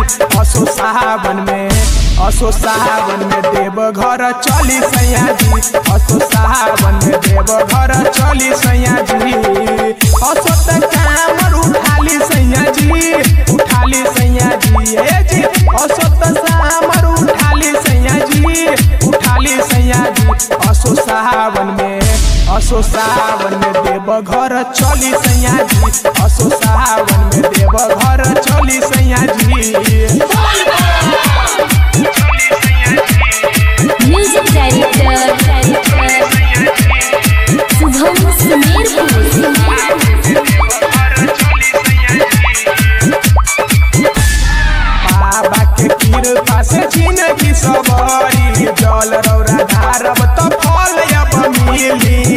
असो सावन में असो सावन में देव घर चली सैया जी असो सावन में देव घर चली सैया जी असो त कामर उठाली सैया जी उठाली सैया जी ए जी असो त सामर उठाली सैया जी उठाली सैया जी असो सावन में असो सावन में देव घर चली सैया जी असो सावन में देव घर चली सैया जी म्यूजिक डायरेक्टर शुभम सुमेरपुर बाबा के कृपा से जिंदगी सबरी जल रौरा धारब त फल अब मिली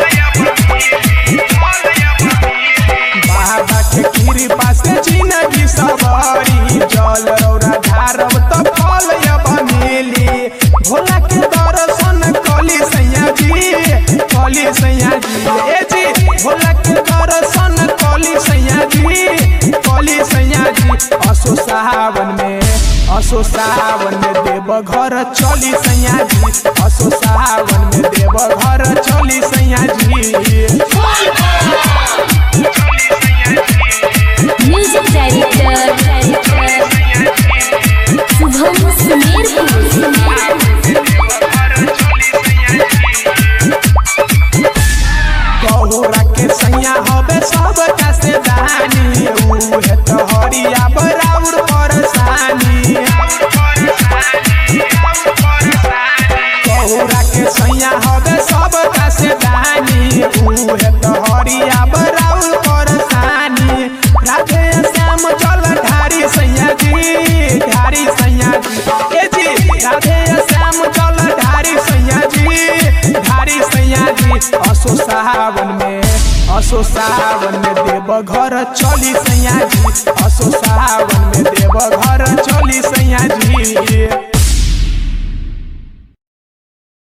बाबा के कृपा से जिंदगी सबरी जल रौरा धारब त फल अब मिली भोला के दर्शन कली सैया जी कली सैया जी ए जी भोला के दर्शन कली सैया जी कली सैया जी असो सावन में असो सावन में देव घर चली सैया जी असो सावन में देव घर चली सैया जी म्यूजिक डायरेक्टर शुभम सुमेरपुर गौरा के सैया हवे सब कैसे दानी उहे तो हरिया बराउर परसानी गौरा के सैया हवे सब कैसे दानी उहे तो हरिया बराउर परसानी राधे श्याम जल ढारी सैया जी ढारी सैया जी ए जी राधे श्याम जल ढारी सैया जी ढारी सैया जी असो सावन में असो सावन में देव घर चली सैया जी असो सावन में देव घर चली सैया जी